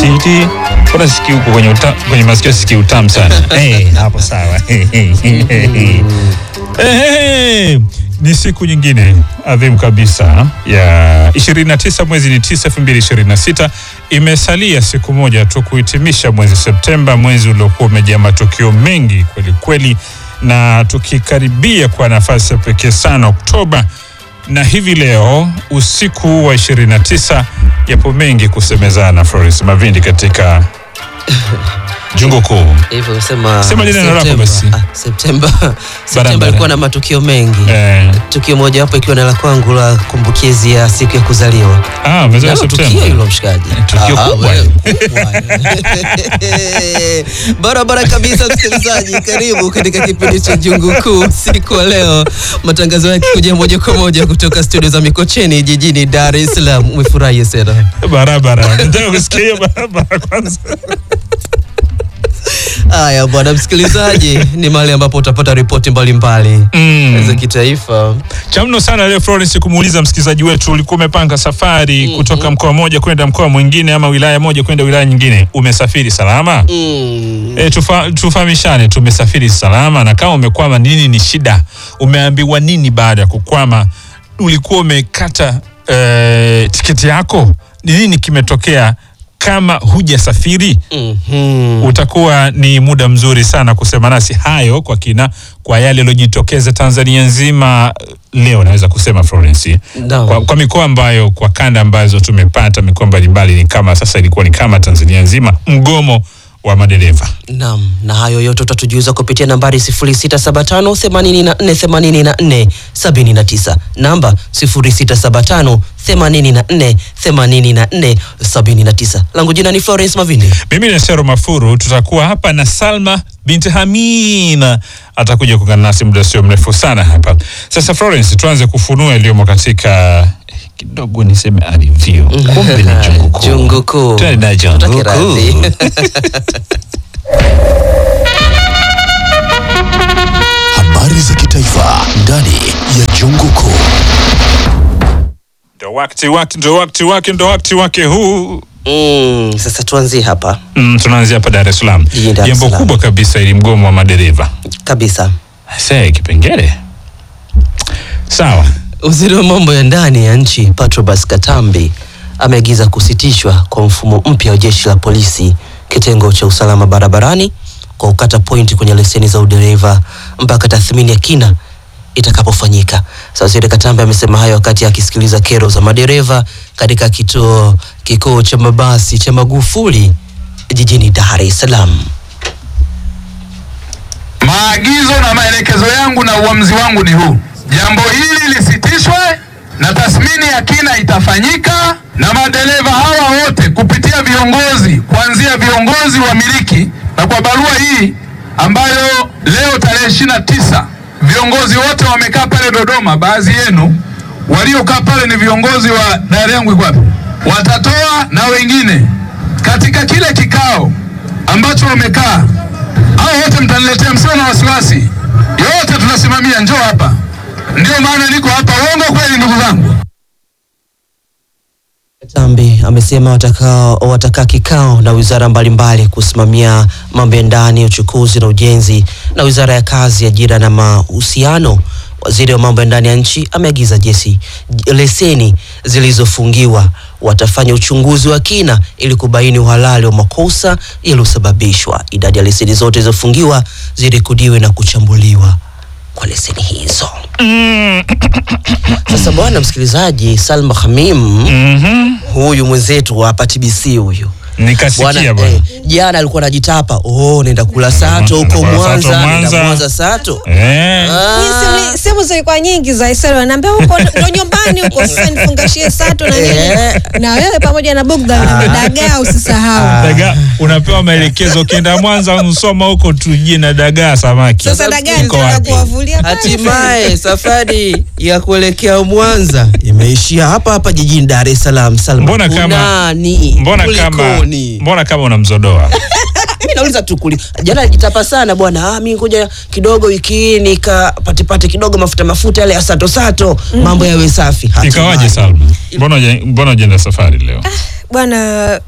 titi. Mbona sikii huko kwenye uta, kwenye masikio sikii utamu sana. Eh, hapo sawa. Eh, ni siku nyingine adhimu kabisa ya 29 mwezi ni 9 2026. Imesalia siku moja tu kuhitimisha mwezi Septemba, mwezi uliokuwa umejaa matukio mengi kweli kweli, na tukikaribia kwa nafasi ya pekee sana Oktoba na hivi leo usiku wa 29 yapo mengi kusemezana. Florence Mavindi katika jungu kuu. hivyo usema Sema jina lako Septemba. basi. Ah, Septemba Septemba Barabara. ilikuwa na matukio mengi Eh, tukio moja wapo ikiwa na la kwangu la kumbukizi ya siku ya kuzaliwa ah, umezaliwa Nalo tukio Septemba. hilo mshikaji Tukio Ah, kubwa. wewe, kubwa. barabara kabisa msikilizaji karibu katika kipindi cha jungu kuu siku ya leo matangazo yake kuja moja kwa moja kutoka studio za mikocheni jijini dar es salaam umefurahi sana Barabara. Nataka kusikia hiyo barabara kwanza. haya bwana msikilizaji ni mahali ambapo utapata ripoti mbalimbali Mm. za kitaifa Cha mno sana leo Florence kumuuliza msikilizaji wetu, ulikuwa umepanga safari kutoka mkoa mmoja kwenda mkoa mwingine ama wilaya moja kwenda wilaya nyingine, umesafiri salama? mm. E, tufa, tufahamishane tumesafiri salama, na kama umekwama, nini ni shida? Umeambiwa nini baada ya kukwama? Ulikuwa umekata e, tiketi yako? Ni nini kimetokea? Kama hujasafiri Mhm. utakuwa ni muda mzuri sana kusema nasi hayo kwa kina, kwa yale yaliyojitokeza Tanzania nzima leo, naweza kusema Florence, Naam. kwa, kwa mikoa ambayo kwa kanda ambazo tumepata mikoa mbalimbali, ni kama sasa ilikuwa ni kama Tanzania nzima mgomo wa madereva. Naam, na hayo yote utatujuza kupitia nambari 0675 84 84 79, namba 0675 84 84 79. Langu jina ni Florence Mavindi. Mimi ni Sero Mafuru, tutakuwa hapa na Salma binti Hamina atakuja kuungana nasi muda sio mrefu sana hapa. Sasa Florence, tuanze kufunua yaliyomo katika kidogo niseme review. Kumbe ni jungu kuu. Jungu kuu. Twende na jungu Tutake radhi. kuu. Habari za kitaifa ndani ya jungu kuu. Ndo wakati wake, ndo wakati wake, ndo wakati wake huu. Mm, sasa tuanzie hapa Mm, tunaanzia hapa Dar es Salaam. Jijini Dar es Jambo Salaam. kubwa kabisa ili mgomo wa madereva. kabisa. Sasa kipengele. Sawa. Waziri wa mambo ya ndani ya nchi Patrobas Katambi ameagiza kusitishwa kwa mfumo mpya wa jeshi la polisi kitengo cha usalama barabarani kwa kukata pointi kwenye leseni za udereva mpaka tathmini ya kina itakapofanyika. Sasa Waziri Katambi amesema hayo wakati akisikiliza kero za madereva katika kituo kikuu cha mabasi cha Magufuli jijini Dar es Salaam. Maagizo na maelekezo yangu na uamuzi wangu ni huu: jambo hili lisitishwe na tathmini ya kina itafanyika, na madereva hawa wote kupitia viongozi, kuanzia viongozi wamiliki, na kwa barua hii ambayo leo tarehe ishirini na tisa viongozi wote wamekaa pale Dodoma. Baadhi yenu waliokaa pale ni viongozi wa daari yangu iko wapi, watatoa na wengine katika kile kikao ambacho wamekaa hao wote mtaniletea, msio na wasiwasi, yote tunasimamia. Njoo hapa, ndio maana niko hapa. Uongo kweli, ndugu zangu? Katambi amesema watakaa watakaa kikao na wizara mbalimbali kusimamia mambo ya ndani, uchukuzi na ujenzi na wizara ya kazi, ajira na mahusiano. Waziri wa mambo ya ndani ya nchi ameagiza jesi leseni zilizofungiwa watafanya uchunguzi wa kina ili kubaini uhalali wa makosa yaliyosababishwa. Idadi ya leseni zote zilizofungiwa zirekodiwe na kuchambuliwa kwa leseni hizo. Sasa bwana msikilizaji, Salma Hamim huyu mwenzetu wa hapa TBC huyu Nikasikia bwana. eh, jana alikuwa anajitapa oh, naenda kula sato huko Naenda kula Mwanza, sato naenda Mwanza. Mwanza sato Eh. Ah, Simu- simu zilikuwa nyingi za Isero, naambia huko ndo nyumbani huko, sasa nifungashie sato na nini, Eh. na wewe pamoja na bugdha na dagaa usisahau. Dagaa unapewa maelekezo, ukienda Mwanza Msoma huko tujie na dagaa samaki. Sasa dagaa Iko nitaenda wapi? kuwavulia pale. hatimaye safari ya kuelekea Mwanza imeishia hapa hapa jijini Dar es Salaam. Salma, Mbona kama- kunani? Mbona kama Kulikoni? mbona kama unamzodoa? Mimi nauliza tu kuli. Jana alijitapa sana bwana. Ah, mimi ngoja kidogo wiki hii nikapatipate kidogo mafuta mafuta yale ya sato sato, mambo yawe safi. Hatimaye. Ikawaje Salma? Mbona huja- mbona hujaenda safari leo? Bwana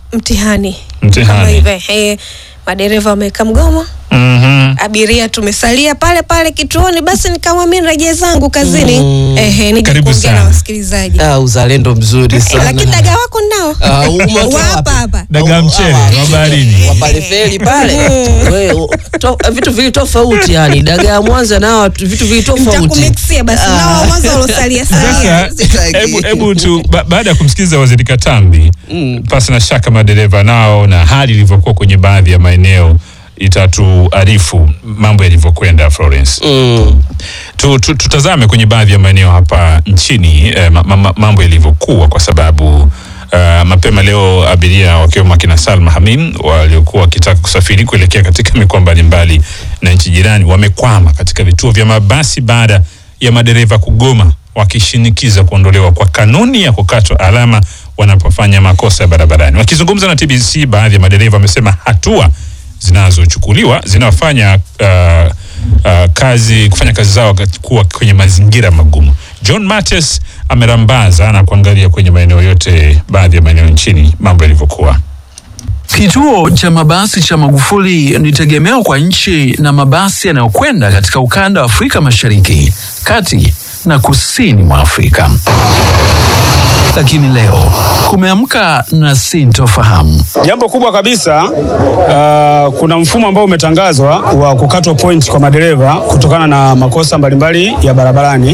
mtihani Mtihani. kama hivyo eh, madereva wameweka mgomo Mhm. abiria tumesalia pale pale kituoni basi nikamwambia nirejee zangu kazini Mm. ehe nije Karibu kuongea na sana. wasikilizaji Ah, uzalendo mzuri Eh, sana. lakini dagaa wako nao Ah, umetoa hapa wapi? hapa Dagaa mchele wa baharini. wa pale feri pale We, u- to, vitu vili tofauti yani dagaa ya Mwanza nao watu- vitu vili tofauti nitakumiksia basi Ah. nao wa mwanzo walosalia salia Sasa Sitaki. hebu hebu tu ba, baada ya kumsikiliza waziri Katambi Mm. pasi na shaka madereva nao na hali ilivyokuwa kwenye baadhi ya maeneo itatuarifu mambo yalivyokwenda Florence. Mm. tu, tu, tutazame kwenye baadhi ya maeneo hapa nchini eh, ma, ma, mambo yalivyokuwa kwa sababu uh, mapema leo abiria wakiwemo akina Salma Hamim waliokuwa wakitaka kusafiri kuelekea katika mikoa mbalimbali na nchi jirani wamekwama katika vituo vya mabasi baada ya madereva kugoma wakishinikiza kuondolewa kwa kanuni ya kukatwa alama wanapofanya makosa ya barabarani. Wakizungumza na TBC, baadhi ya madereva wamesema hatua zinazochukuliwa zinawafanya uh, uh, kazi kufanya kazi zao wakati- kuwa kwenye mazingira magumu. John Mattis amerambaza na kuangalia kwenye maeneo yote, baadhi ya maeneo nchini mambo yalivyokuwa. Kituo cha mabasi cha Magufuli ni tegemeo kwa nchi na mabasi yanayokwenda katika ukanda wa Afrika Mashariki, kati na kusini mwa Afrika. Lakini leo kumeamka na sintofahamu. Jambo kubwa kabisa uh, kuna mfumo ambao umetangazwa wa kukatwa point kwa madereva kutokana na makosa mbalimbali ya barabarani.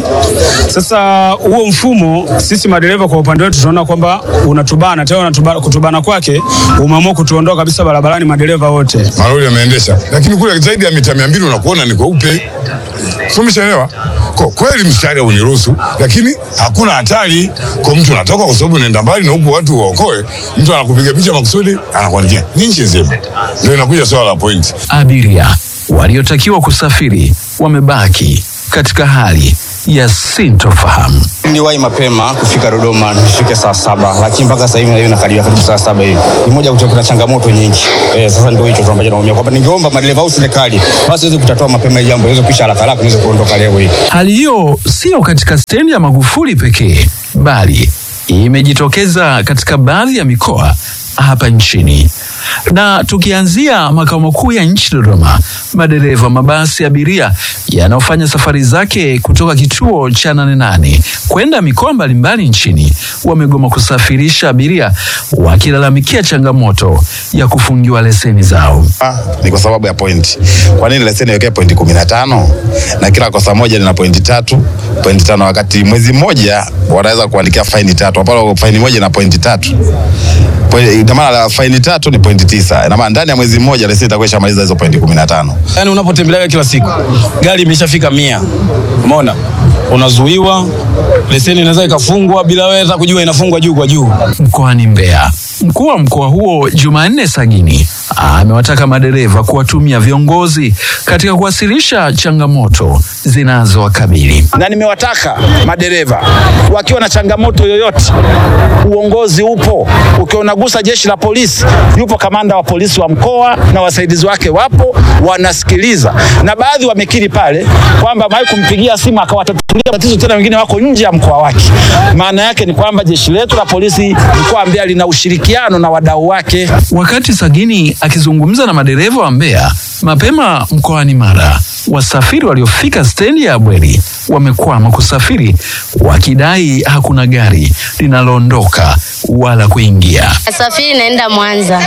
Sasa huo mfumo sisi madereva kwa upande wetu tunaona kwamba unatubana tena, unatubana, kutubana kwake umeamua kutuondoa kabisa barabarani madereva wote. malori yameendesha, lakini kule zaidi ya mita mia mbili unakuona ni kweupe. Sio, umeshaelewa? Kwa kweli mstari uniruhusu, lakini hakuna hatari kwa mtu anatoka, kwa sababu unaenda mbali na huku watu waokoe. Mtu anakupiga picha makusudi, anakuandikia ni nchi nzima. Ndio inakuja swala la pointi. Abiria waliotakiwa kusafiri wamebaki katika hali ya sintofahamu. Niliwahi mapema kufika Dodoma nifike saa saba, lakini mpaka sasa hivi na hiyo nakaribia karibu saa saba hivi. Ni moja kutoka kuna changamoto nyingi. Eh, sasa ndio hicho tu ambacho naumia kwamba ningeomba madereva au serikali basi iweze kutatua mapema hili jambo, iweze kuisha haraka haraka niweze kuondoka leo hii. Hali hiyo sio katika stendi ya Magufuli pekee, bali imejitokeza katika baadhi ya mikoa hapa nchini. Na tukianzia makao makuu ya nchi Dodoma, madereva mabasi ya abiria yanayofanya safari zake kutoka kituo cha Nane Nane kwenda mikoa mbalimbali nchini wamegoma kusafirisha abiria wakilalamikia changamoto ya kufungiwa leseni zao. Ah, ni kwa sababu ya pointi. Kwa nini leseni iwekee pointi kumi na tano na kila kosa moja lina pointi tatu pointi tano wakati mwezi mmoja wanaweza kuandikia faini tatu ambapo faini moja na pointi tatu Pointi- ina maana la faini tatu ni pointi tisa ina maana ndani ya mwezi mmoja leseni itakuwa ishamaliza hizo pointi kumi na tano Yaani unapotembelea kila siku gari imeshafika mia, umeona, unazuiwa, leseni inaweza ikafungwa bila wewe hata kujua inafungwa juu kwa juu. mkoani Mbeya. Mkuu wa mkoa huo Jumanne Sagini amewataka madereva kuwatumia viongozi katika kuwasilisha changamoto zinazowakabili. na nimewataka madereva wakiwa na changamoto yoyote, uongozi upo. Ukiwa unagusa jeshi la polisi, yupo kamanda wa polisi wa mkoa na wasaidizi wake wapo, wanasikiliza, na baadhi wamekiri pale kwamba amewahi kumpigia simu akawatatulia tatizo, tena wengine wako nje ya mkoa wake. Maana yake ni kwamba jeshi letu la polisi mkoa wa Mbeya lina ushirikiano na wadau wake. Wakati Sagini akizungumza na madereva wa Mbeya mapema mkoani Mara, wasafiri waliofika stendi ya Abweri wamekwama kusafiri wakidai hakuna gari linaloondoka wala kuingia. Safiri naenda Mwanza.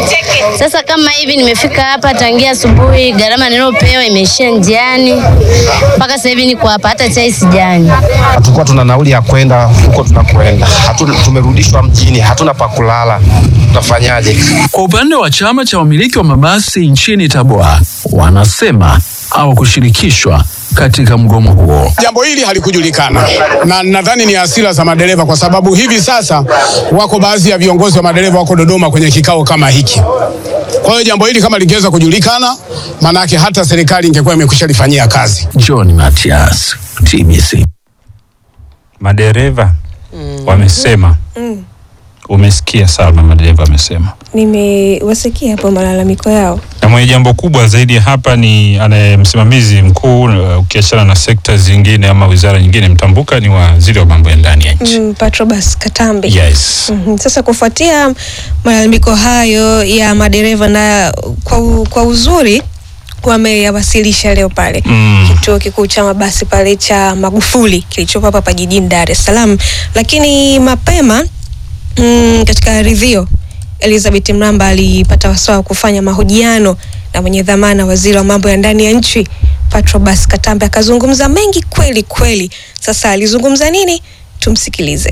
Sasa kama hivi nimefika hapa tangia asubuhi, gharama niliyopewa imeishia njiani, mpaka sasa hivi niko hapa, hata chai sijani. Hatukuwa tuna nauli ya kwenda huko tunakwenda, hatuna, tumerudishwa mjini, hatuna pa kulala, tutafanyaje? Kwa upande wa chama cha wamiliki wa mabasi nchini Tabora, wanasema hawakushirikishwa katika mgomo huo. Jambo hili halikujulikana na nadhani ni hasira za madereva, kwa sababu hivi sasa wako baadhi ya viongozi wa madereva wako Dodoma kwenye kikao kama hiki. Kwa hiyo jambo hili kama lingeweza kujulikana, maanake hata serikali ingekuwa imekwisha lifanyia kazi. John Matias, TBC. Madereva wamesema Umesikia Salma, madereva amesema Nimewasikia hapo malalamiko yao. na mwenye jambo kubwa zaidi hapa ni anaye msimamizi mkuu uh, ukiachana na sekta zingine ama wizara nyingine mtambuka ni waziri wa mambo ya ndani ya nchi. Mm, Patrobas Katambe. Yes. Mhm. Sasa kufuatia malalamiko hayo ya madereva na kwa, u- kwa uzuri wameyawasilisha leo pale Mm. kituo kikuu cha mabasi pale cha Magufuli kilichopo hapa hapa jijini Dar es Salaam, lakini mapema mm, katika ridhio Elizabeth Mramba alipata wasaa wa kufanya mahojiano na mwenye dhamana waziri wa mambo ya ndani ya nchi Patrobas Katambe, akazungumza mengi kweli kweli. Sasa alizungumza nini? Tumsikilize.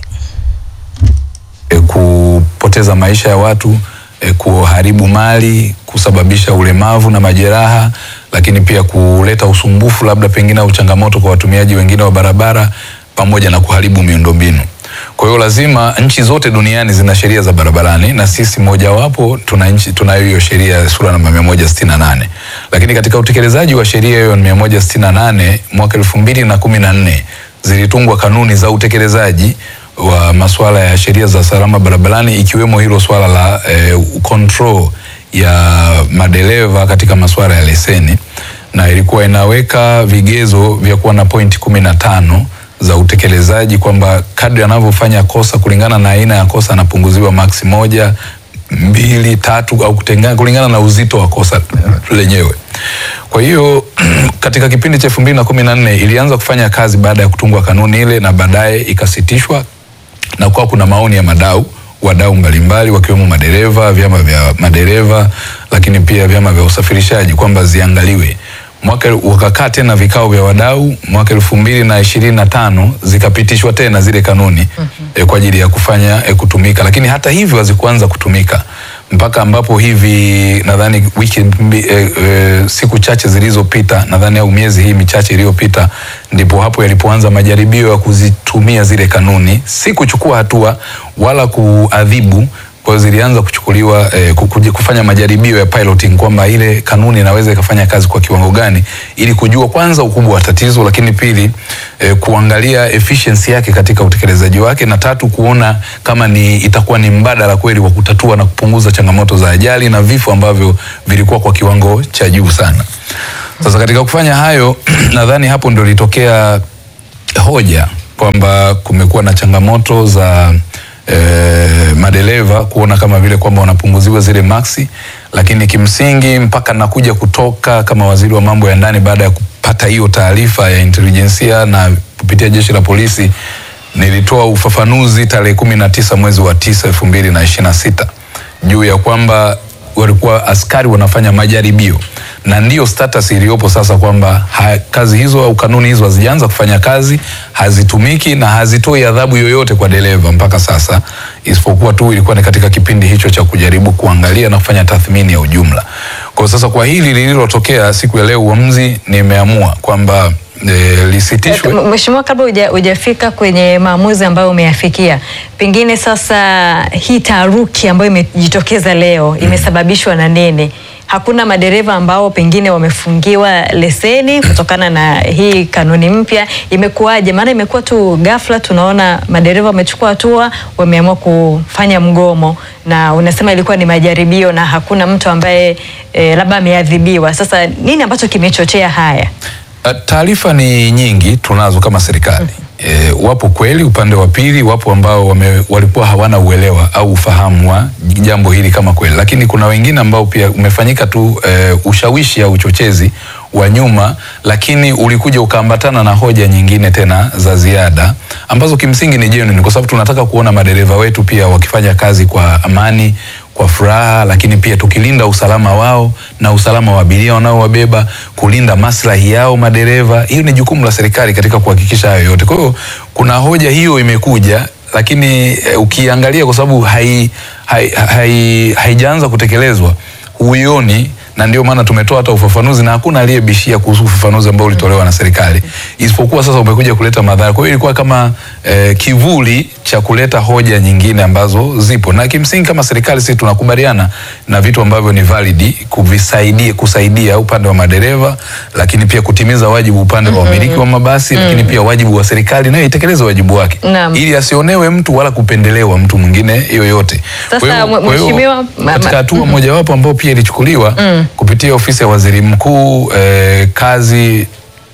e, kupoteza maisha ya watu e, kuharibu mali, kusababisha ulemavu na majeraha, lakini pia kuleta usumbufu labda pengine au changamoto kwa watumiaji wengine wa barabara pamoja na kuharibu miundombinu. Kwa hiyo lazima nchi zote duniani zina sheria za barabarani na sisi mojawapo tuna nchi tunayo hiyo sheria sura namba 168. Lakini katika utekelezaji wa sheria hiyo 168 mwaka 2014 zilitungwa kanuni za utekelezaji wa masuala ya sheria za salama barabarani ikiwemo hilo swala la eh, control ya madereva katika masuala ya leseni na ilikuwa inaweka vigezo vya kuwa na pointi kumi na tano za utekelezaji kwamba kadri anavyofanya kosa kulingana na aina ya kosa anapunguziwa maksi moja mbili tatu au kutengana kulingana na uzito wa kosa lenyewe. Kwa hiyo katika kipindi cha elfu mbili na kumi na nne ilianza kufanya kazi baada ya kutungwa kanuni ile na baadaye ikasitishwa na kuwa kuna maoni ya madau wadau mbalimbali wakiwemo madereva, vyama vya madereva, lakini pia vyama vya usafirishaji kwamba ziangaliwe. Mwaka wakakaa tena vikao vya wadau mwaka elfu mbili na ishirini na tano zikapitishwa tena zile kanuni eh, kwa ajili ya kufanya eh, kutumika, lakini hata hivyo hazikuanza kutumika mpaka ambapo hivi nadhani wiki mbi- eh, eh, siku chache zilizopita nadhani au miezi hii michache iliyopita ndipo hapo yalipoanza majaribio ya kuzitumia zile kanuni, si kuchukua hatua wala kuadhibu. Kwa hiyo zilianza kuchukuliwa eh, ku- kuji- kufanya majaribio ya piloting kwamba ile kanuni inaweza ikafanya kazi kwa kiwango gani, ili kujua kwanza ukubwa wa tatizo, lakini pili eh, kuangalia efficiency yake katika utekelezaji wake, na tatu kuona kama ni itakuwa ni mbadala kweli wa kutatua na kupunguza changamoto za ajali na vifo ambavyo vilikuwa kwa kiwango cha juu sana. Sasa katika kufanya hayo nadhani hapo ndio ilitokea hoja kwamba kumekuwa na changamoto za eh, madereva kuona kama vile kwamba wanapunguziwa zile maksi, lakini kimsingi mpaka nakuja kutoka kama waziri wa mambo ya ndani baada ya kupata hiyo taarifa ya intelijensia na kupitia jeshi la polisi nilitoa ufafanuzi tarehe kumi na tisa mwezi wa tisa elfu mbili na ishirini na sita juu ya kwamba walikuwa askari wanafanya majaribio na ndiyo status iliyopo sasa kwamba ha- kazi hizo au kanuni hizo hazijaanza kufanya kazi, hazitumiki na hazitoi adhabu yoyote kwa dereva mpaka sasa, isipokuwa tu ilikuwa ni katika kipindi hicho cha kujaribu kuangalia na kufanya tathmini ya ujumla. Kwa sasa kwa hili lililotokea siku ya leo, uamuzi nimeamua kwamba e, lisitishwe. M- Mheshimiwa, kabla huja- hujafika kwenye maamuzi ambayo umeyafikia, pengine sasa hii taharuki ambayo imejitokeza leo imesababishwa na nini? Hakuna madereva ambao pengine wamefungiwa leseni kutokana na hii kanuni mpya, imekuwaje? Maana imekuwa tu ghafla, tunaona madereva wamechukua hatua, wameamua kufanya mgomo, na unasema ilikuwa ni majaribio na hakuna mtu ambaye e, labda ameadhibiwa. Sasa nini ambacho kimechochea haya? Uh, Taarifa ni nyingi tunazo kama serikali. E, wapo kweli upande wa pili, wapo ambao wame, walikuwa hawana uelewa au ufahamu wa jambo hili kama kweli, lakini kuna wengine ambao pia umefanyika tu e, ushawishi au uchochezi wa nyuma, lakini ulikuja ukaambatana na hoja nyingine tena za ziada ambazo kimsingi ni genuine, kwa sababu tunataka kuona madereva wetu pia wakifanya kazi kwa amani kwa furaha, lakini pia tukilinda usalama wao na usalama wa abiria wanaowabeba, kulinda maslahi yao madereva. Hiyo ni jukumu la serikali katika kuhakikisha hayo yote. Kwa hiyo kuna hoja hiyo imekuja, lakini e, ukiangalia kwa sababu hai, hai, hai, haijaanza kutekelezwa huioni na ndio maana tumetoa hata ufafanuzi na hakuna aliyebishia kuhusu ufafanuzi ambao ulitolewa na serikali, isipokuwa sasa umekuja kuleta madhara. Kwa hiyo ilikuwa kama eh, kivuli cha kuleta hoja nyingine ambazo zipo, na kimsingi kama serikali sisi tunakubaliana na vitu ambavyo ni valid kuvisaidia kusaidia upande wa madereva, lakini pia kutimiza wajibu upande wa wamiliki wa mabasi, lakini pia wajibu wa serikali nayo itekeleze wajibu wake Naam. ili asionewe mtu wala kupendelewa mtu mwingine yoyote. Sasa, Kwa hiyo- mwe- kwa hiyo, mheshimiwa, ma- katika ma- hatua mojawapo ambayo pia ilichukuliwa kupitia ofisi ya waziri mkuu eh, kazi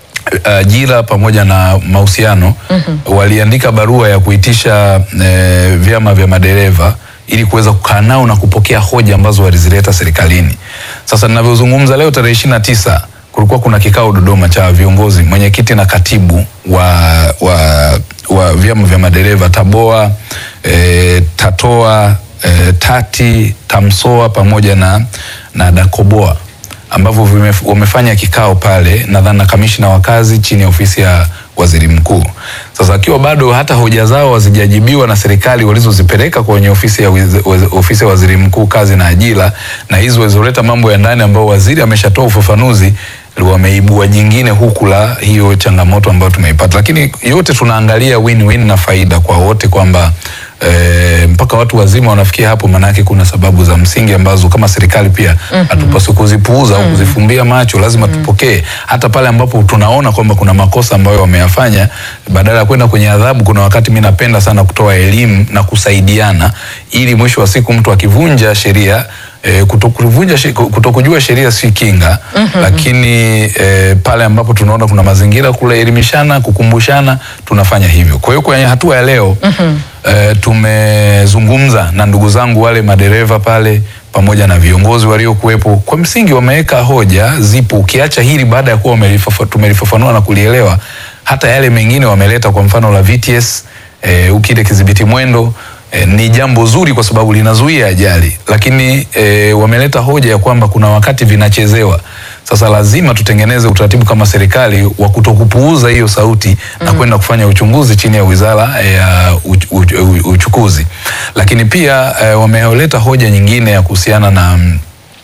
ajira pamoja na mahusiano waliandika barua ya kuitisha eh, vyama vya madereva ili kuweza kukaa nao na kupokea hoja ambazo walizileta serikalini. Sasa ninavyozungumza leo tarehe ishirini na tisa kulikuwa kuna kikao Dodoma cha viongozi, mwenyekiti na katibu wa, wa, wa vyama vya madereva Taboa, eh, Tatoa, eh, Tati, Tamsoa pamoja na, na Dakoboa ambavyo vime- wamefanya kikao pale nadhani na kamishna wa kazi chini ya ofisi ya waziri mkuu. Sasa akiwa bado hata hoja zao hazijajibiwa na serikali walizozipeleka kwenye ofisi ya, wiz- waz- ofisi ya waziri mkuu kazi na ajira, na hizo walizoleta mambo ya ndani ambao waziri ameshatoa ufafanuzi wameibua jingine huku la hiyo changamoto ambayo tumeipata, lakini yote tunaangalia win-win na faida kwa wote kwamba e, mpaka watu wazima wanafikia hapo, maanake kuna sababu za msingi ambazo kama serikali pia hatupaswi kuzipuuza au kuzifumbia macho, lazima tupokee hata pale ambapo tunaona kwamba kuna makosa ambayo wameyafanya. Badala ya kwenda kwenye adhabu, kuna wakati mi napenda sana kutoa elimu na kusaidiana, ili mwisho wa siku mtu akivunja sheria E, kutokuvunja she- kutokujua sheria si kinga lakini e, pale ambapo tunaona kuna mazingira kuelimishana, kukumbushana, tunafanya hivyo. Kwa hiyo kwenye hatua ya leo e, tumezungumza na ndugu zangu wale madereva pale pamoja na viongozi waliokuwepo. Kwa msingi wameweka hoja zipo, ukiacha hili baada ya kuwa wamelifafa- tumelifafanua na kulielewa, hata yale mengine wameleta, kwa mfano la VTS e, ukile kidhibiti mwendo E, ni jambo zuri kwa sababu linazuia ajali, lakini e, wameleta hoja ya kwamba kuna wakati vinachezewa. Sasa lazima tutengeneze utaratibu kama serikali wa kutokupuuza hiyo sauti na kwenda kufanya uchunguzi chini ya wizara ya uch, uch, uch, uchukuzi. Lakini pia e, wameleta hoja nyingine ya kuhusiana na mm,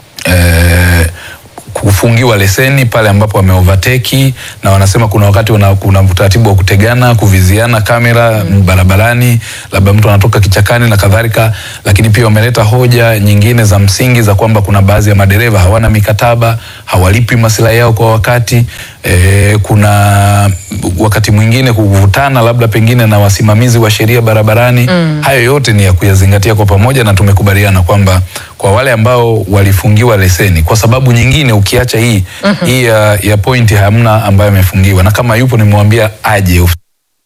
eh, kufungiwa leseni pale ambapo wame overtake na wanasema kuna wakati wana, kuna utaratibu wa kutegana kuviziana kamera barabarani, labda mtu anatoka kichakani na kadhalika. Lakini pia wameleta hoja nyingine za msingi za kwamba kuna baadhi ya madereva hawana mikataba, hawalipi maslahi yao kwa wakati. E, kuna wakati mwingine kuvutana labda pengine na wasimamizi wa sheria barabarani. Hayo yote ni ya kuyazingatia kwa pamoja, na tumekubaliana kwamba kwa wale ambao walifungiwa leseni kwa sababu nyingine ukiacha hii hii ya, ya pointi hamna ambayo amefungiwa, na kama yupo nimemwambia aje of-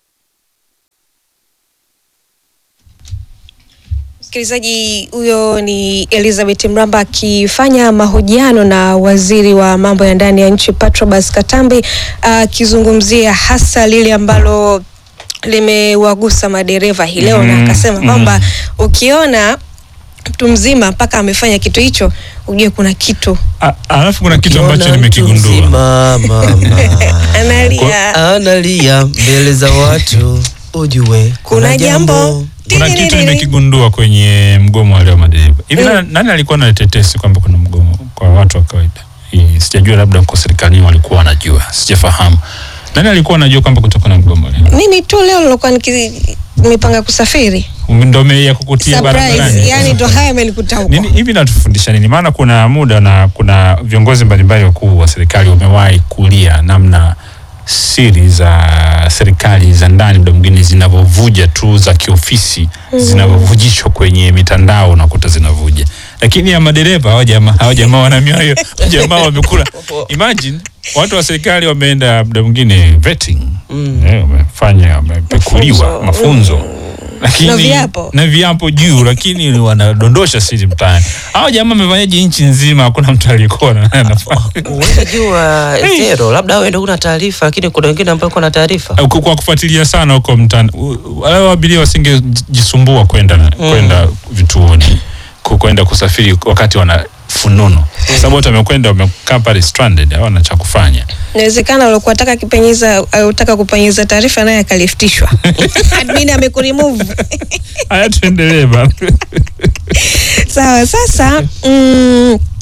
Msikilizaji, huyo ni Elizabeth Mramba akifanya mahojiano na waziri wa mambo ya ndani ya nchi Patrobas Katambi akizungumzia hasa lile ambalo limewagusa madereva hii leo, na Mm, akasema mm. kwamba ukiona mtu mzima mpaka amefanya kitu hicho, ujue kuna kitu A- Alafu kuna kitu Ukiona ambacho mtu nimekigundua. mzima, mama, analia. analia mbele za watu, ujue Kuna jambo Kuna kitu nimekigundua kwenye mgomo wa leo madereva. Hivi na- nani alikuwa na tetesi kwamba kuna mgomo kwa watu wa kawaida? Hii Sijajua, labda kwa serikalini walikuwa wanajua, sijafahamu. Nani alikuwa anajua kwamba kutakuwa na mgomo leo? Mimi tu leo nilikuwa niki- nimepanga kusafiri Ndo ya kukutia surprise, barabarani. yani ndo haya yamenikuta huko. Nini hivi natufundisha nini? Maana kuna muda na kuna viongozi mbalimbali wakuu wa serikali wamewahi kulia namna siri za serikali za ndani muda mwingine zinavyovuja tu za kiofisi Mm. zinavyovujishwa kwenye mitandao unakuta zinavuja, lakini ya madereva hawa jamaa hawa jamaa wana mioyo, jamaa wamekula. Imagine watu wa serikali wameenda muda mwingine vetting eh, wamefanya wamepekuliwa mafunzo lakini Na viapo. na viapo juu, lakini wanadondosha siri mtaani. Hao jamaa wamefanyaje nchi nzima? Hakuna mtu aliyekuwa na anafanya Uweze jua zero, labda wewe ndio una taarifa, lakini kuna wengine ambao kuna taarifa. Eh, kwa kwa kufuatilia sana huko mtaani, u- wale abiria wasingejisumbua kwenda na- kwenda vituoni ku- kwenda kusafiri wakati wana fununo, kwa sababu wote wamekwenda wamekaa pale stranded, hawana cha kufanya. Inawezekana ulikuwa unataka kipenyeza utaka kupenyeza taarifa naye akaliftishwa. Admin amekuremove. Haya, tuendelee bana. Sawa, sasa mm,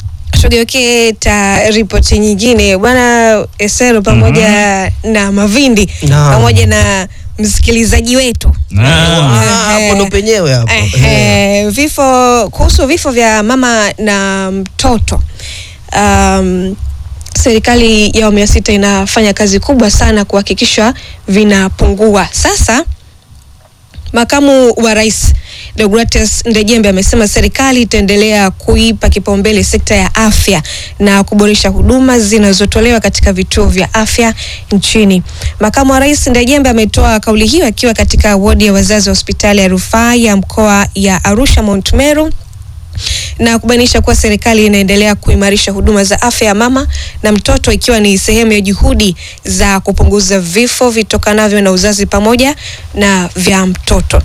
tugeukie ta ripoti nyingine bwana Esero pamoja na Mavindi Naam. pamoja na msikilizaji wetu hapo ndo penyewe hapo. Ehe, vifo kuhusu vifo vya mama na mtoto um, serikali ya awamu ya sita inafanya kazi kubwa sana kuhakikisha vinapungua. Sasa makamu wa rais Deogratias Ndejembe amesema serikali itaendelea kuipa kipaumbele sekta ya afya na kuboresha huduma zinazotolewa katika vituo vya afya nchini. Makamu wa rais Ndejembe ametoa kauli hiyo akiwa katika wodi ya wazazi wa hospitali ya rufaa ya mkoa ya Arusha Mount Meru na kubainisha kuwa serikali inaendelea kuimarisha huduma za afya ya mama na mtoto ikiwa ni sehemu ya juhudi za kupunguza vifo vitokanavyo na uzazi pamoja na vya mtoto.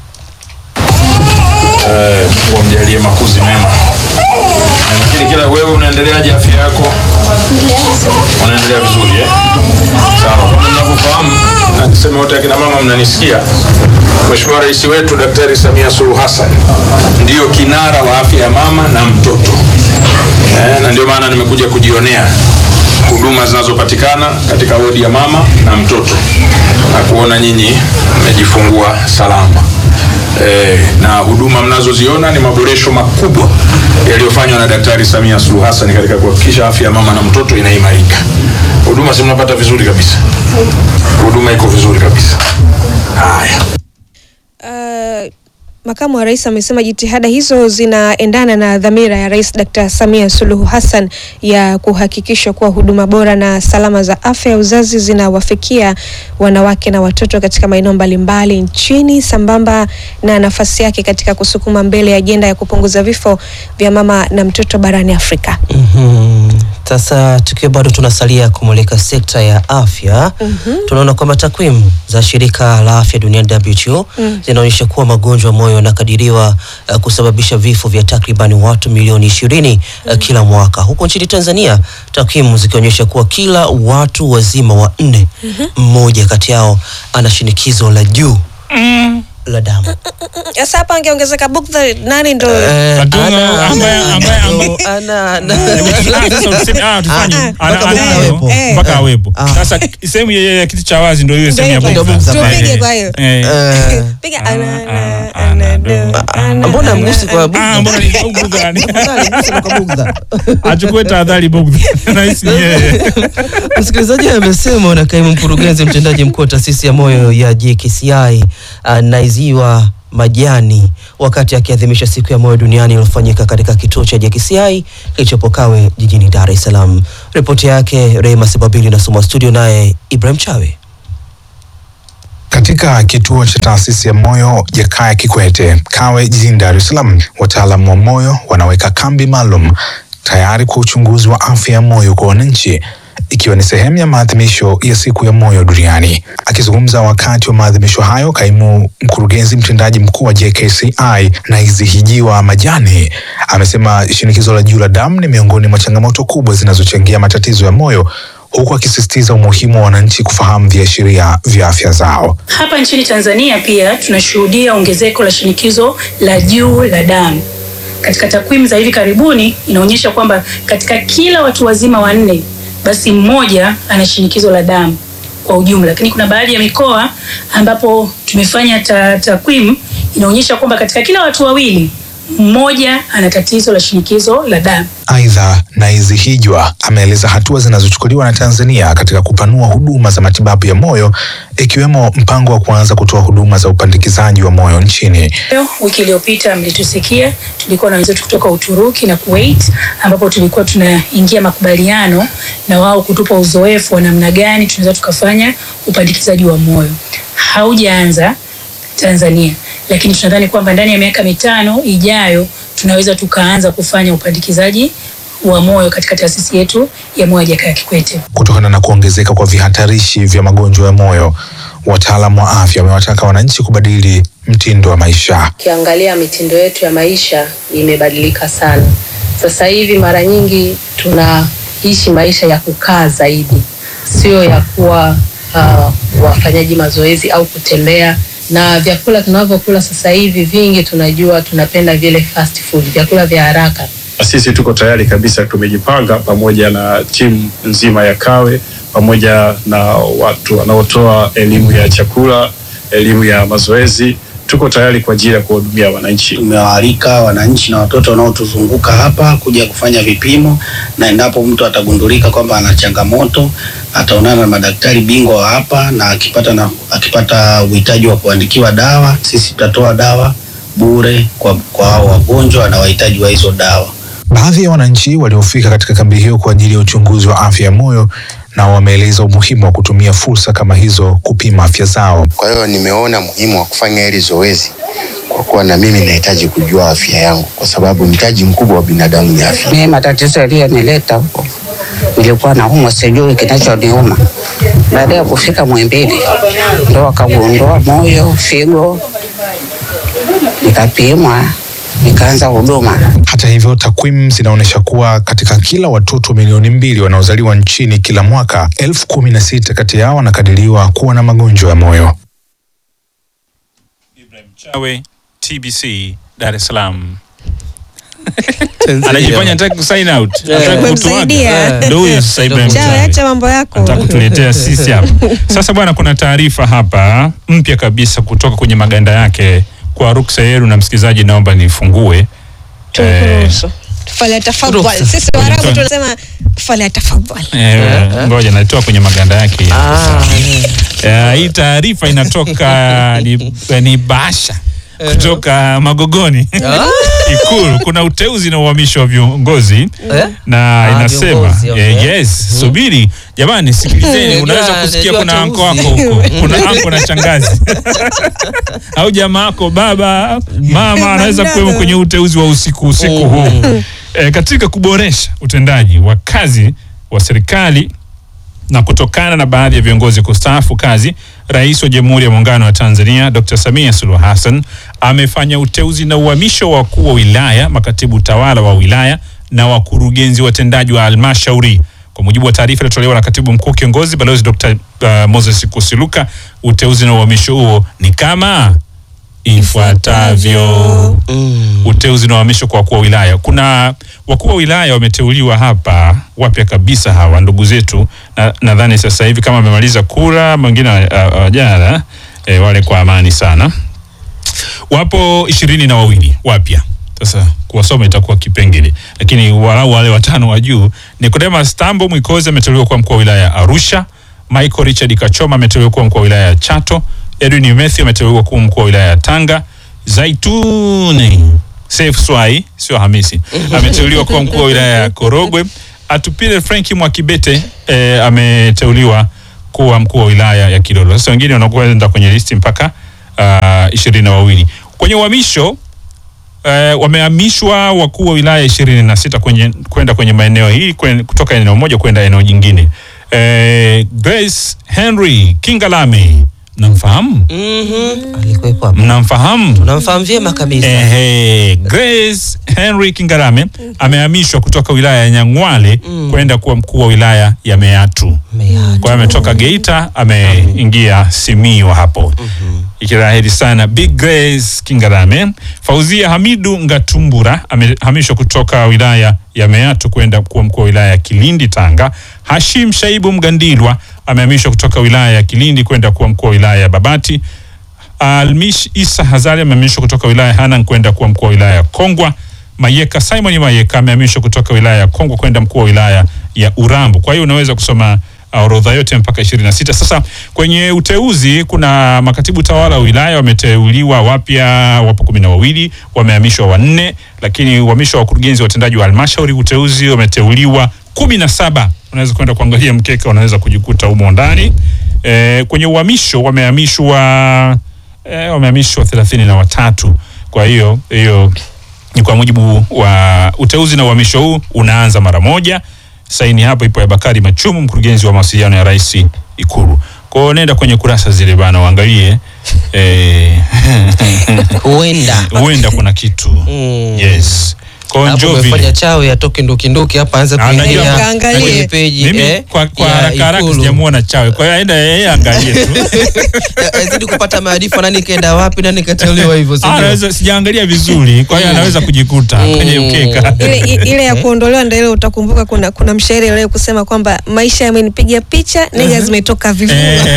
Eh, wamjalie makuzi mema. Na Lakini kila wewe unaendeleaje afya yako? Unaendelea vizuri eh? Sawa. Kama mnavyofahamu na niseme wote akina mama mnanisikia. Mheshimiwa Rais wetu Daktari Samia Suluhu Hassan ndiyo kinara wa afya ya mama na mtoto. Eh, na ndio maana nimekuja kujionea huduma zinazopatikana katika wodi ya mama na mtoto na kuona nyinyi mmejifungua salama. Eh, na huduma mnazoziona ni maboresho makubwa yaliyofanywa na Daktari Samia Suluhu Hassan katika kuhakikisha afya ya mama na mtoto inaimarika. Huduma si mnapata vizuri kabisa, huduma iko vizuri kabisa. Haya. Uh, makamu wa rais amesema jitihada hizo zinaendana na dhamira ya Rais Dr. Samia Suluhu Hassan ya kuhakikisha kuwa huduma bora na salama za afya ya uzazi zinawafikia wanawake na watoto katika maeneo mbalimbali nchini sambamba na nafasi yake katika kusukuma mbele ajenda ya kupunguza vifo vya mama na mtoto barani Afrika. Mhm. Sasa tukiwa bado tunasalia kumulika sekta ya afya Mhm. tunaona kwamba takwimu za shirika la afya duniani WHO Mm. zinaonyesha kuwa magonjwa ya moyo yanakadiriwa uh, kusababisha vifo vya takribani watu milioni ishirini uh, kila mwaka. Huko nchini Tanzania takwimu zikionyesha kuwa kila watu wazima wa nne mmoja kati yao ana shinikizo la juu la damu. Sasa hapa angeongezeka bukta nani ndo Eh, Katunga ana- ambaye ambaye ambaye ana- ana- Ah, sasa useme- ah, tufanye. Ah, Ana- mpaka anayo, awepo. Eh. mpaka awepo. Ah. Sasa sehemu ya ya kiti cha wazi ndio hiyo sehemu ya hivyo. bukta. Tupige Eh, kwa hiyo. eh. Eh, piga Ah, ana- ah, ana- ah, ana- do. ana- mbona ana- mgusi kwa Ah, bugdha? mbona ni bugdha ni? Mbona mgusi kwa bugdha? Achukue tahadhari bugdha. Nahisi ni yeye. Msikilizaji amesema na kaimu mkurugenzi mtendaji mkuu wa taasisi ya moyo ya JKCI uh, Naiziwa Majani wakati akiadhimisha siku ya moyo duniani iliyofanyika katika kituo cha JKCI kilichopo Kawe jijini Dar es Salaam. Ripoti yake Rehema Sebabili inasomwa studio naye Ibrahim Chawe. Katika kituo cha taasisi ya moyo Jakaya Kikwete Kawe jijini Dar es Salaam, wataalamu wa moyo wanaweka kambi maalum tayari kwa uchunguzi wa afya ya moyo kwa wananchi ikiwa ni sehemu ya maadhimisho ya siku ya moyo duniani. Akizungumza wakati wa maadhimisho hayo, kaimu mkurugenzi mtendaji mkuu wa JKCI Naizihijiwa Majani amesema shinikizo la juu la damu ni miongoni mwa changamoto kubwa zinazochangia matatizo ya moyo huku akisisitiza umuhimu wa wananchi kufahamu viashiria vya afya zao. Hapa nchini Tanzania pia tunashuhudia ongezeko la shinikizo la juu la damu. Katika takwimu za hivi karibuni inaonyesha kwamba katika kila watu wazima wanne basi mmoja ana shinikizo la damu kwa ujumla, lakini kuna baadhi ya mikoa ambapo tumefanya ta- takwimu inaonyesha kwamba katika kila watu wawili mmoja ana tatizo la shinikizo la damu. Aidha, Naizihijwa ameeleza hatua zinazochukuliwa na Tanzania katika kupanua huduma za matibabu ya moyo ikiwemo mpango wa kuanza kutoa huduma za upandikizaji wa moyo nchini. Leo, Wiki iliyopita mlitusikia, tulikuwa na wenzetu kutoka Uturuki na Kuwait, ambapo tulikuwa tunaingia makubaliano na wao kutupa uzoefu wa namna gani tunaweza tukafanya upandikizaji wa moyo. Haujaanza Tanzania, lakini tunadhani kwamba ndani ya miaka mitano ijayo tunaweza tukaanza kufanya upandikizaji wa moyo katika taasisi yetu ya moyo ya Jakaya Kikwete. Kutokana na kuongezeka kwa vihatarishi vya magonjwa ya moyo, wataalamu wa afya wamewataka wananchi kubadili mtindo wa maisha. Ukiangalia mitindo yetu ya maisha imebadilika sana. Sasa hivi mara nyingi tunaishi maisha ya kukaa zaidi, sio ya kuwa uh, wafanyaji mazoezi au kutembea. Na vyakula tunavyokula sasa hivi vingi tunajua tunapenda vile fast food, vyakula vya haraka. na sisi tuko tayari kabisa, tumejipanga pamoja na timu nzima ya Kawe pamoja na watu wanaotoa elimu ya chakula, elimu ya mazoezi. Tuko tayari kwa ajili ya kuwahudumia wananchi. Tumewaalika wananchi na watoto wanaotuzunguka hapa kuja kufanya vipimo, na endapo mtu atagundulika kwamba ana changamoto ataonana na madaktari bingwa wa hapa, na akipata na akipata uhitaji wa kuandikiwa dawa, sisi tutatoa dawa bure kwa kwa hao wagonjwa na wahitaji wa hizo dawa. Baadhi ya wananchi waliofika katika kambi hiyo kwa ajili ya uchunguzi wa afya ya moyo nao wameeleza umuhimu wa kutumia fursa kama hizo kupima afya zao. Kwa hiyo nimeona muhimu wa kufanya hili zoezi kwa kuwa na mimi nahitaji kujua afya yangu, kwa sababu mtaji mkubwa wa binadamu ni afya. Mimi matatizo yaliyonileta huko, nilikuwa naumwa, sijui kinachoniuma. Baada ya kufika Muhimbili, ndo wakagundua moyo, figo, nikapimwa, nikaanza huduma. Hata hivyo, takwimu zinaonyesha kuwa katika kila watoto milioni mbili wanaozaliwa nchini kila mwaka, elfu kumi na sita kati yao wanakadiriwa kuwa na magonjwa ya moyo. Chawe, TBC, Dar es Salaam. Anajifanya anataka kusign out. Anataka kutuaga. Umemsaidia. Ndio huyo sasa Ibrahim Chawe, Chawe. acha mambo yako. Anataka kutuletea sisi hapa. Sasa bwana, kuna taarifa hapa mpya kabisa kutoka kwenye maganda yake. Kwa ruksa yenu na msikilizaji, naomba nifungue. Tukuruhusu. Tufale tafadhali. Ruhusa. Sisi Waarabu Kwenye- tunasema tufale tafadhali. Eh, ngoja naitoa kwenye maganda yake. Eh, hii taarifa inatoka ni, ni basha kutoka Magogoni Ikulu. Kuna uteuzi na uhamisho wa viongozi na Ah, inasema viongozi, okay. eh, yes, subiri jamani, sikilizeni. Unaweza Yeah, kusikia najua kuna anko wako uteuzi. huko, kuna anko na shangazi au jamaa wako baba mama anaweza kuwemo kwenye uteuzi wa usiku usiku huu e, katika kuboresha utendaji wa kazi wa serikali na kutokana na baadhi ya viongozi kustaafu kazi, Rais wa Jamhuri ya Muungano wa Tanzania Dr. Samia Suluhu Hassan amefanya uteuzi na uhamisho wa wakuu wa wilaya, makatibu tawala wa wilaya na wakurugenzi watendaji wa halmashauri. Kwa mujibu wa taarifa iliyotolewa na katibu mkuu kiongozi Balozi Dr. uh, Moses Kusiluka, uteuzi na uhamisho huo ni kama ifuatavyo. Uteuzi na uhamisho kwa wakuu wa wilaya. Kuna wakuu wa wilaya wameteuliwa hapa wapya kabisa, hawa ndugu zetu, na nadhani sasa hivi kama amemaliza kura, mwingine hawajala e, wale kwa amani sana. Wapo ishirini na wawili wapya. Sasa kuwasoma itakuwa kipengele, lakini walau wale watano wa juu. Nicodemus Tambo Mwikozi ameteuliwa kuwa mkuu wa wilaya ya Arusha. Michael Richard Kachoma ameteuliwa kuwa mkuu wa wilaya ya Chato. Edwin Mathew ameteuliwa kuwa mkuu wa wilaya ya Tanga. Zaituni Saif Swai sio Hamisi ameteuliwa kuwa mkuu wa wilaya ya Korogwe. Atupile Franki Mwakibete eh, ameteuliwa kuwa mkuu wa wilaya ya Kilolo. Sasa wengine wanakwenda kwenye listi mpaka ishirini na wawili kwenye uhamisho eh, wamehamishwa wakuu wa wilaya ishirini na sita kwenye kwenda kwenye maeneo hii kwen, kutoka eneo moja kwenda eneo jingine. Eh, Grace Henry Kingalame mnamfahamu? Alikuwepo hapa. Mnamfahamu? Tunamfahamu vyema kabisa. Ehe, Grace Henry Kingalame amehamishwa kutoka wilaya ya Nyang'wale kwenda kuwa mkuu wa wilaya ya Meatu. Kwa hiyo ametoka Geita ameingia Simiyu hapo. Kila heri sana Big Grace Kingalame. Fauzia Hamidu Ngatumbura amehamishwa kutoka wilaya ya Meatu kwenda kuwa mkuu wa wilaya ya Kilindi Tanga. Hashim Shaibu Mgandilwa amehamishwa kutoka wilaya ya Kilindi kwenda kuwa mkuu wa wilaya ya Babati. Almish Isa Hazari amehamishwa kutoka wilaya ya Hanang kwenda kuwa mkuu wa wilaya ya Kongwa. Mayeka Simon Mayeka amehamishwa kutoka wilaya ya Kongwa kwenda mkuu wa wilaya ya Urambo. Kwa hiyo unaweza kusoma uh, orodha yote mpaka 26. Sasa kwenye uteuzi kuna makatibu tawala wa wilaya wameteuliwa wapya, wapo kumi na wawili, wamehamishwa wanne, lakini uhamisho wa wakurugenzi watendaji wa halmashauri uteuzi wameteuliwa kumi na saba. Unaweza kwenda kuangalia mkeka, unaweza kujikuta humo ndani. E, kwenye uhamisho wamehamishwa e, wamehamishwa thelathini na watatu. Kwa hiyo hiyo ni kwa mujibu wa uteuzi na uhamisho huu unaanza mara moja. Saini hapo ipo ya Bakari Machumu, mkurugenzi wa mawasiliano ya Rais Ikulu. Kwa hiyo nenda kwenye kurasa zile bana, uangalie eh, Huenda. huenda kuna kitu yes. Kwa Hapo Njovi. umefanya chawi atoke ndukinduki hapa aanze Ah, najua- kuingia Kaangalie. kwenye peji Mimi eh, kwa, kwa ya haraka haraka Ikulu. sijamuona chawe, kwa hiyo aenda yeye angalie tu. azidi kupata maarifa nani kaenda wapi nani kateuliwa hivyo si Ah, ndio? anaweza sijaangalia vizuri, kwa hiyo anaweza kujikuta kwenye mkeka. ile, i- ile ya kuondolewa ndio ile utakumbuka kuna kuna mshairi leo kusema kwamba maisha yamenipiga picha nega zimetoka vifua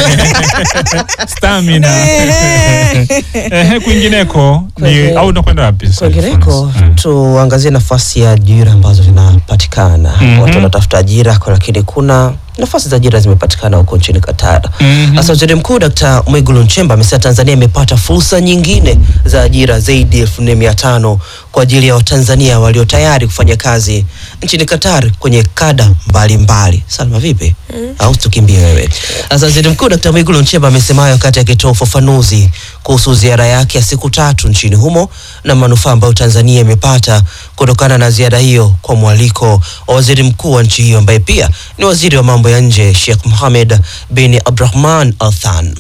Stamina. Ehe, kwingineko ni Kwenge- au unakwenda wapi? sasa? Kwingineko tuangazie nafasi ya ajira ambazo zinapatikana. Mhm. Watu wanatafuta ajira kwa- lakini kuna nafasi za ajira zimepatikana huko nchini Qatar. Mhm. Sasa Waziri Mkuu Dkt. Mwigulu Nchemba amesema Tanzania imepata fursa nyingine za ajira zaidi ya elfu nne mia tano kwa ajili ya Watanzania walio tayari kufanya kazi nchini Qatar kwenye kada mbalimbali. Salma, vipi? Au tukimbie wewe? Sasa Waziri Mkuu Dkt. Mwigulu Nchemba amesema hayo wakati akitoa ufafanuzi kuhusu ziara yake ya siku tatu nchini humo na manufaa ambayo Tanzania imepata kutokana na ziara hiyo kwa mwaliko wa waziri mkuu wa nchi hiyo ambaye pia ni waziri wa mambo ya nje Sheikh Mohamed bin Abdurrahman Al Than.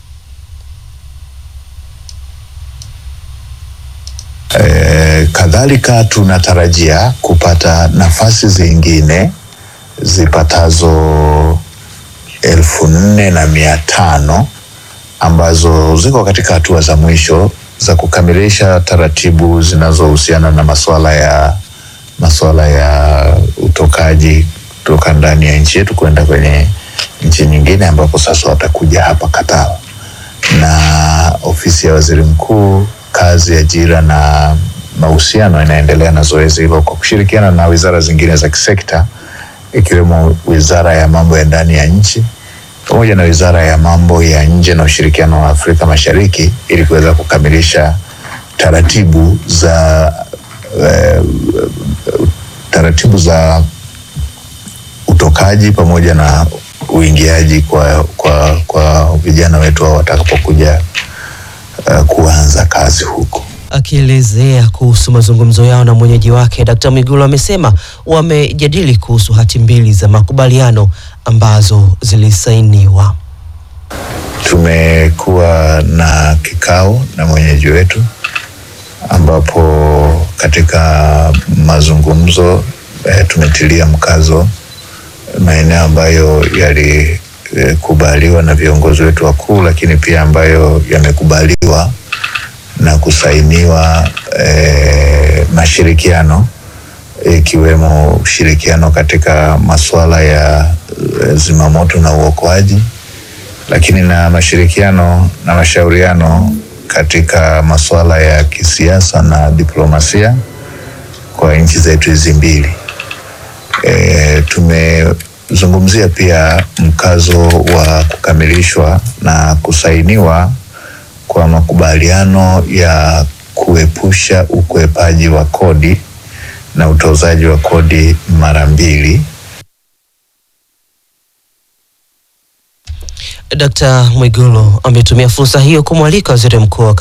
E, kadhalika tunatarajia kupata nafasi zingine zipatazo elfu nne na mia tano ambazo ziko katika hatua za mwisho za kukamilisha taratibu zinazohusiana na masuala ya masuala ya utokaji kutoka ndani ya nchi yetu kwenda kwenye nchi nyingine ambapo sasa watakuja hapa Qatar na ofisi ya waziri mkuu kazi ajira na mahusiano inaendelea na zoezi hilo kwa kushirikiana na wizara zingine za kisekta ikiwemo wizara ya mambo ya ndani ya nchi pamoja na wizara ya mambo ya nje na ushirikiano wa Afrika Mashariki ili kuweza kukamilisha taratibu za eh, taratibu za utokaji pamoja na uingiaji kwa, kwa, kwa vijana wetu hao watakapokuja uh, kuanza kazi huko. Akielezea kuhusu mazungumzo yao na mwenyeji wake, Dkt. Mwigulu amesema wamejadili kuhusu hati mbili za makubaliano ambazo zilisainiwa. Tumekuwa na kikao na mwenyeji wetu ambapo katika mazungumzo eh, tumetilia mkazo maeneo ambayo yalikubaliwa na viongozi wetu wakuu, lakini pia ambayo yamekubaliwa na kusainiwa eh, mashirikiano ikiwemo ushirikiano katika masuala ya eh, zimamoto na uokoaji, lakini na mashirikiano na mashauriano katika masuala ya kisiasa na diplomasia kwa nchi zetu hizi mbili. E, tumezungumzia pia mkazo wa kukamilishwa na kusainiwa kwa makubaliano ya kuepusha ukwepaji wa kodi na utozaji wa kodi mara mbili. Dkt. Mwigulu ametumia fursa hiyo kumwalika waziri mkuu wa